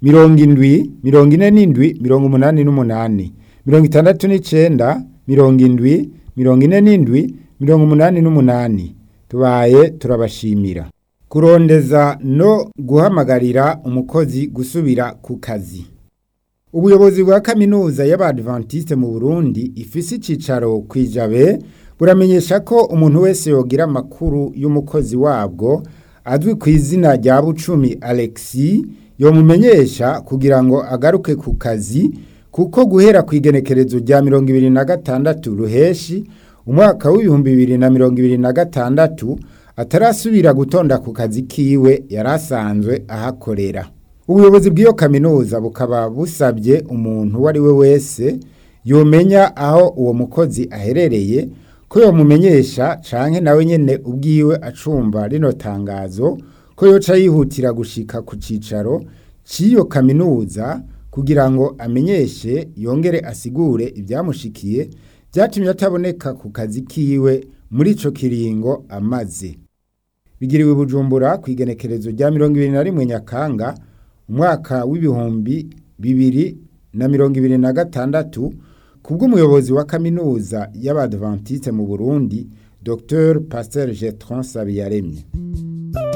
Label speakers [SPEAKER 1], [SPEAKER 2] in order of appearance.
[SPEAKER 1] mirongo indwi mirongo ine n'indwi mirongo umunani n'umunani mirongo itandatu n'icenda mirongo indwi mirongo ine n'indwi mirongo umunani n'umunani tubaye turabashimira kurondeza no guhamagarira umukozi gusubira ku kazi ubuyobozi bwa kaminuza y'abadventiste mu burundi ifise icicaro kwijabe buramenyesha ko umuntu wese yogira amakuru y'umukozi wabwo azwi ku izina rya bucumi alexi yomumenyesha kugira ngo agaruke ku kazi kuko guhera ku igenekerezo rya mirongo ibiri na gatandatu ruheshi umwaka w'ibihumbi bibiri na mirongo ibiri na gatandatu atarasubira gutonda ku kazi kiwe yari asanzwe ahakorera ubuyobozi bw'iyo kaminuza bukaba busabye umuntu uwo ari we wese yomenya aho uwo mukozi aherereye ko yomumenyesha canke nawe nyene ubwiwe acumva rino tangazo ko yoca yihutira gushika ku cicaro c'iyo kaminuza kugira ngo amenyeshe yongere asigure ibyamushikiye byatumye ataboneka ku kazi kiwe muri ico kiringo amaze bigiriwe bujumbura ku igenekerezo rya mirongo ibiri na rimwe nyakanga umwaka w'ibihumbi bibiri na mirongo ibiri na gatandatu kubw'umuyobozi wa kaminuza y'abadventiste mu burundi dr pasteur getron sabiyaremye